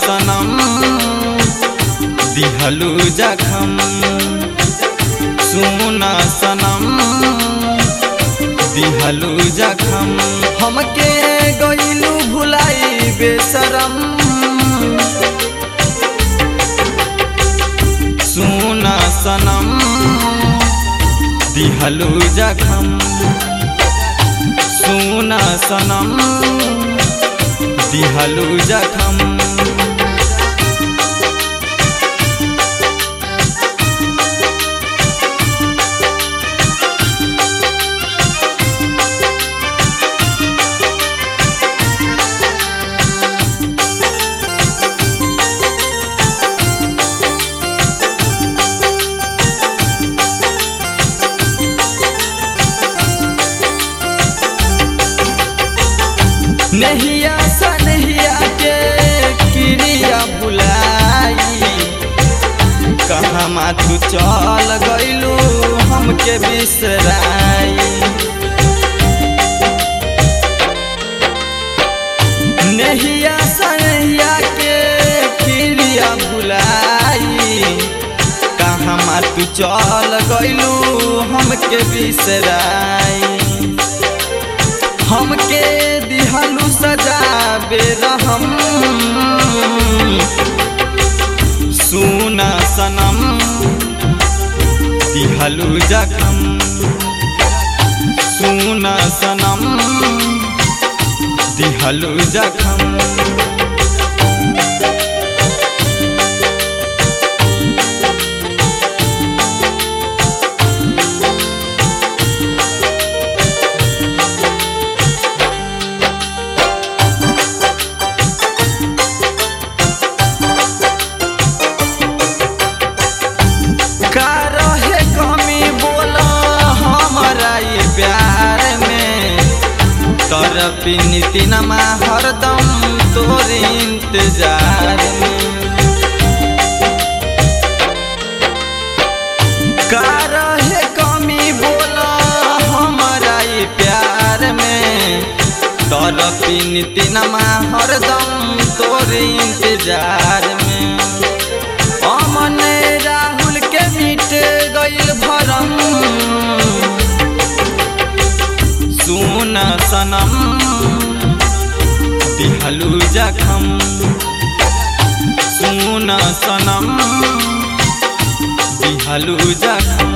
सनम दिहलू जखम सुना सनम दिहलू जखम हमके गईलू भुलाई बेसरम सुना सनम दिहलू जखम सुना सनम दिहलू जखम नहिया सनहिया के क्रिया भुलाई कहाँ माथू चल गईलू हमके बिसराई नहिया सनहिया के क्रिया भुलाई कहाँ माथू चल गईलू हमके बिसराई हमके दिहलू सजा बेरहम सुना सनम दिहलू जखम सुना सनम दिहलू जखम का रहे कमी बोला हमारा ये प्यार में तरफी नीतिनमा हरदम तोर इंतजार में का रहे कमी बोला हमारा ये प्यार में तरफी नीतिनमा हरदम तोर इंतजार में अमन राहुल के मिट गईल भरम सुन सनम दिहलू जखम सुन सनम दिहलू जखम